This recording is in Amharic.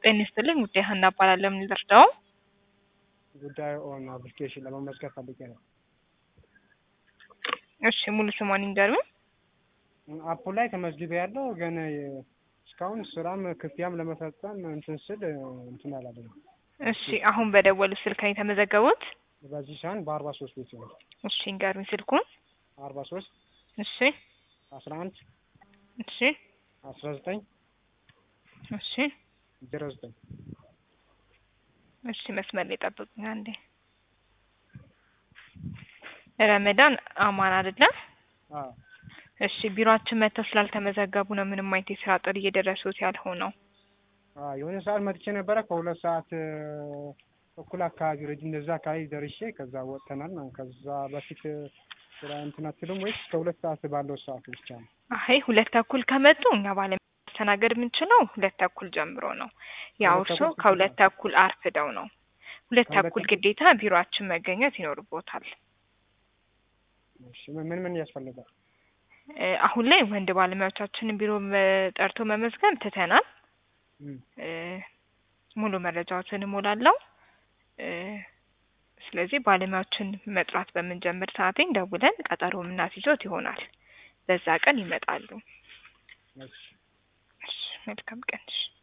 ጤና ይስጥልኝ ውዴ ሀና እባላለሁ። ምን ልርዳው? ጉዳዩ ኦን አፕሊኬሽን ለመመዝገብ ፈልጌ ነው። እሺ ሙሉ ስሟን ይንገሩኝ። አፑ ላይ ተመዝግቤ ያለው ግን እስካሁን ስራም ክፍያም ለመፈጸም እንትን ስል እንትን አላለኝ። እሺ አሁን በደወሉ ስልክ ነው የተመዘገቡት? በዚህ ሳህን በአርባ ሶስት ቤት ነው እሺ ይንገሩኝ ስልኩን። አርባ ሶስት እሺ አስራ አንድ እሺ አስራ ዘጠኝ እሺ ዜሮ ዘጠኝ እሺ መስመር ላይ ጠብቁኝ አንዴ። ረመዳን አማን አይደለም? አዎ እሺ ቢሮአችን መጥተው ስላልተመዘገቡ ነው ምንም አይነት የስራ ጥሪ እየደረሱት ያልሆነው። አዎ የሆነ ሰዓት መጥቼ ነበረ ከሁለት ሰዓት እኩል አካባቢ ረጅ እንደዛ አካባቢ ደርሼ ከዛ ወጥተናል ማለት ከዛ በፊት ስራ እንትን አትሉም ወይስ ከሁለት ሰዓት ባለው ሰዓት ብቻ ነው? አይ ሁለት ተኩል ከመጡ እኛ ባለ ማስተናገድ የምንችለው ሁለት ተኩል ጀምሮ ነው። ያው ሁለት እርሶ ተኩል ከሁለት ተኩል አርፍደው ነው። ሁለት ከሁለት ተኩል ተኩል? ግዴታ ቢሮአችን መገኘት ይኖርቦታል። እሺ ምን ምን ያስፈልጋል? እ አሁን ላይ ወንድ ባለሙያዎቻችንን ቢሮ መ- ጠርቶ መመዝገብ ትተናል። እም፣ እ ሙሉ መረጃዎችን እሞላለሁ። እ ስለዚህ ባለሙያዎችን መጥራት በምንጀምር ሰዓቴ ደውለን ቀጠሮ የምናስይዞት ይሆናል። በዛ ቀን ይመጣሉ። እሺ እሺ መልካም ቀን። እሺ